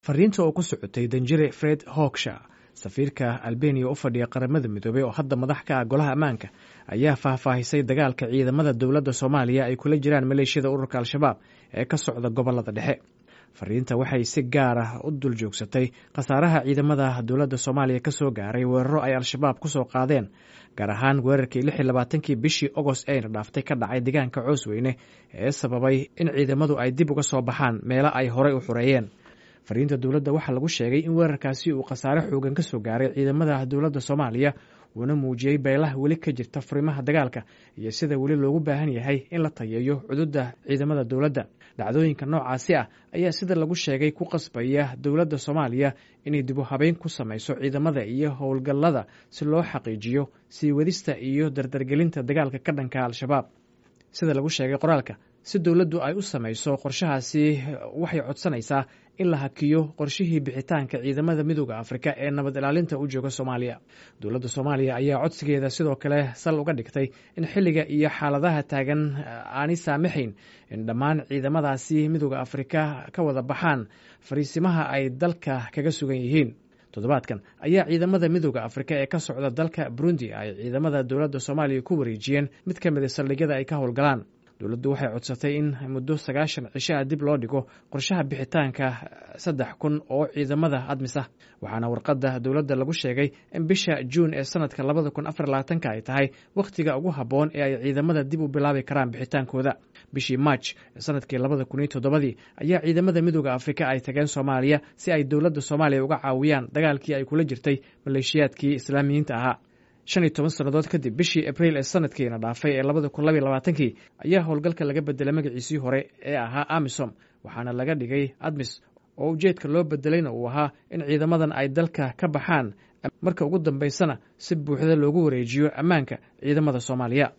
fariinta oo ku socotay danjire fred hogsha safiirka albeniya u fadhiya qaramada midoobey oo hadda madax ka ah golaha ammaanka ayaa faahfaahisay dagaalka ciidamada dowladda soomaaliya ay kula jiraan maleeshiyada ururka al-shabaab ee ka socda gobolada dhexe fariinta waxay si gaar ah u dul joogsatay khasaaraha ciidamada dowladda soomaaliya ka soo gaaray weeraro ay al-shabaab ku soo qaadeen gaar ahaan weerarkii lix iyo labaatankii bishii ogost eyna dhaaftay ka dhacay deegaanka coosweyne ee sababay in ciidamadu ay dib uga soo baxaan meelo ay horey u xureeyeen fariinta dowladda waxaa lagu sheegay in weerarkaasi uu khasaare xoogan ka soo gaaray ciidamada dowladda soomaaliya uuna muujiyey beelaha weli ka jirta furimaha dagaalka iyo sida weli loogu baahan yahay in la tayeeyo cududda ciidamada dowladda dhacdooyinka noocaasi ah ayaa sida lagu sheegay ku qasbaya dowladda soomaaliya inay dibu habeyn ku samayso ciidamada iyo howlgallada si loo xaqiijiyo sii wadista iyo dardargelinta dagaalka ka dhanka al-shabaab sida lagu sheegay qoraalka si dowladdu ay u samayso qorshahaasi waxay codsanaysaa in la hakiyo qorshihii bixitaanka ciidamada midooda afrika ee nabad ilaalinta u jooga soomaaliya dowladda soomaaliya ayaa codsigeeda sidoo kale sal uga dhigtay in xilliga iyo xaaladaha taagan aanay saamaxayn in dhammaan ciidamadaasi midooda afrika ka wada baxaan fariisimaha ay dalka kaga sugan yihiin toddobaadkan ayaa ciidamada midooda afrika ee ka socda dalka burundi ay ciidamada dowladda soomaaliya ku wareejiyeen mid ka mid a saldhigyada ay ka howlgalaan dowladdu waxay codsatay in muddo sagaashan cishaha dib loo dhigo qorshaha bixitaanka saddex kun oo ciidamada admis ah waxaana warqadda dowladda lagu sheegay in bisha juun ee sanadka labada kun afar labaatanka ay tahay wakhtiga ugu habboon ee ay ciidamada dib u bilaabi karaan bixitaankooda bishii march sanadkii labada kun iyo toddobadii ayaa ciidamada midooda afrika ay tageen soomaaliya si ay dowladda soomaaliya uga caawiyaan dagaalkii ay kula jirtay maleeshiyaadkii islaamiyiinta ahaa shan iyo toban sannadood kadib bishii abriil ee sanadkiina dhaafay ee labada kun labaiy labaatankii ayaa howlgalka laga bedelay magaciisii hore ee ahaa amisom waxaana laga dhigay admis oo ujeedka loo bedelayna uu ahaa in ciidamadan ay dalka ka baxaan marka ugu dambaysana si buuxda loogu wareejiyo ammaanka ciidamada soomaaliya